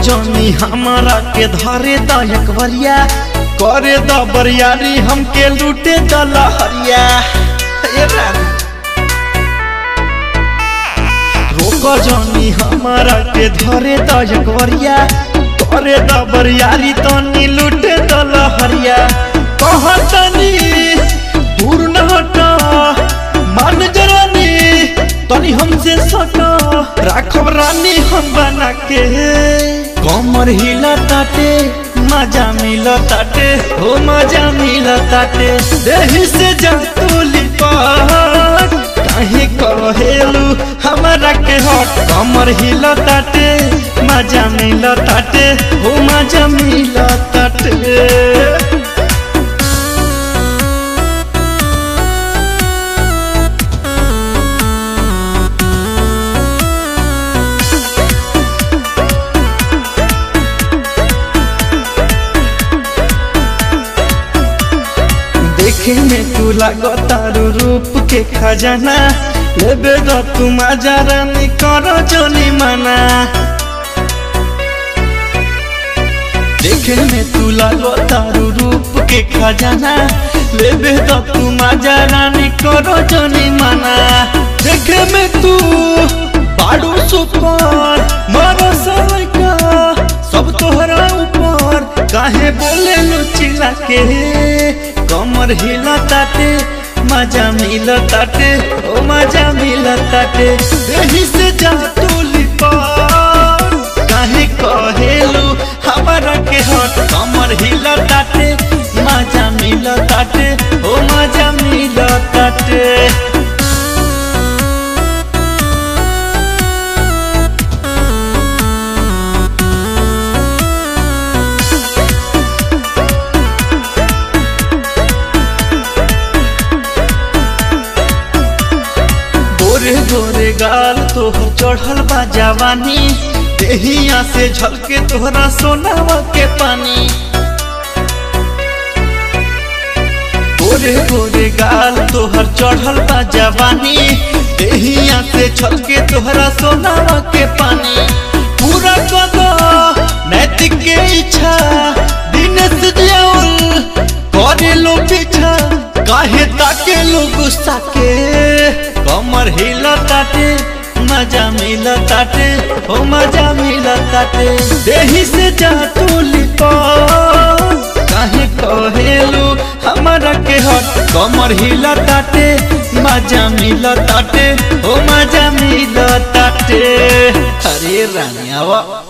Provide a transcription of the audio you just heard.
जनी हमारा के धरे दायक बरिया करे द बरियारी हमके लूटे द लहरिया ए रानी रोक जनी हमारा के धरे दायक बरिया करे द बरियारी तनी लूटे द लहरिया कहतनी दूर न हटा मान जरानी तनी हमसे सटा राखब रानी हम बना के कमर हिला ताटे मजा मिल ताटे हो मजा मिल ताटे देही से जंतुली पाट काहे कहेलू हमारा के हट कमर हिल ताटे मजा मिल ताटे हो मजा मिल ताटे देखे में तू लगतारू रूप के खजाना लेबे द तू मजा रानी करो जोनी मना देखे में तू लगतारू रूप के खजाना लेबे द तू मजा रानी करो जोनी मना देखे में तू बाड़ू सुपर मारो का सब तोहरा ऊपर काहे बोले लुचिला के कमर हिला ताटे मजा मिल ताटे ओ मजा मिल ताटे देही से जा तूली पर काहे कहेलू हमारा के हट कमर हिला ताटे मजा मिल ताटे ओ मजा मिल ताटे गोरे गोरे गाल तोहर चढ़ल बा जवानी देहिया से झलके तोहरा सोनावा के पानी गोरे गोरे गाल तोहर चढ़ल बा जवानी देहिया से झलके तोहरा सोनावा के पानी पूरा कदो नैतिक के इच्छा दिनेश जियाउल करे लो पीछा काहे ताके लो गुस्सा के कमर हिल ताटे मजा मिल ताटे ओ मजा मिल ताटे देही से जा तूली काहे कहेलू हमारा के हट कमर हिल ताटे मजा मिल ताटे ओ मजा मिल ताटे अरे रानी आवा